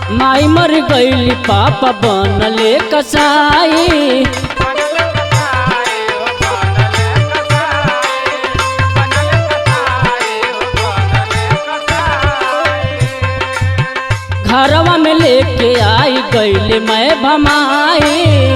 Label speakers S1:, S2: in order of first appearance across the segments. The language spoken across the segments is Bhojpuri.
S1: माई मर गईली पापा बनले कसाई घरवा में लेके आई गईले मैं भमाई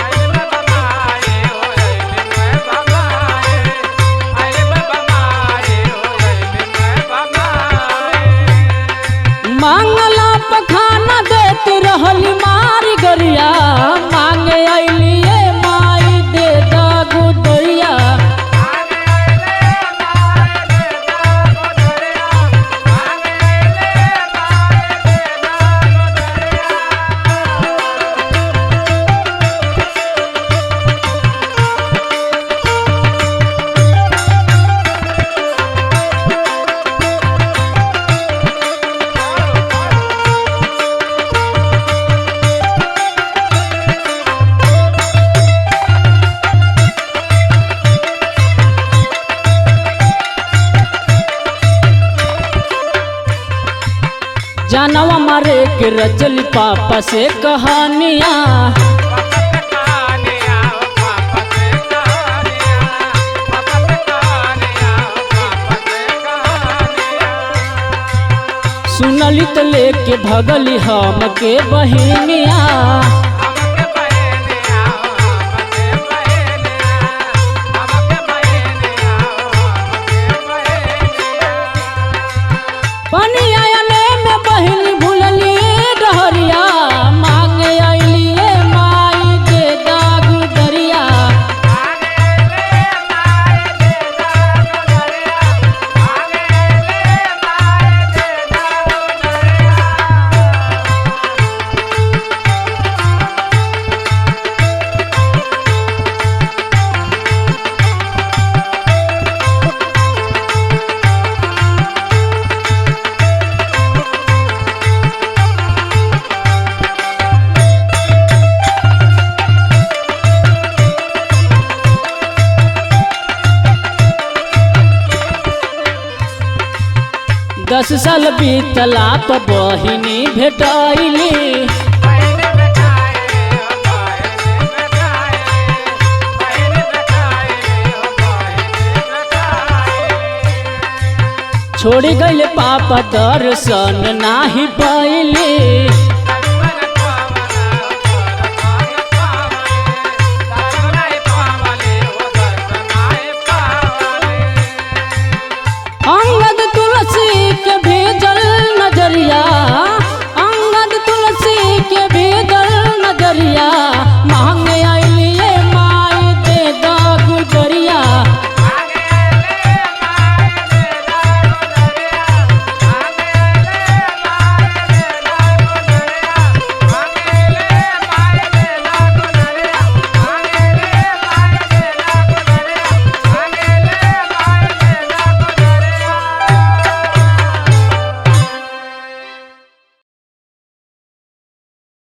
S1: मांगला पखाना देती रहली मारी गरिया मांगे अलिए माई दे दागू दैया जानवा मारे के रचली पापा से कहानियाँ सुनली तो लेके भगली हम के बहिनिया पनिया में बहिनी भूलली डहरिया मांगे अलिए माई दे दागू दरिया दस साल बीतला तो बहिनी भेटैली छोड़ी गईले पापा दर्शन नाही पैली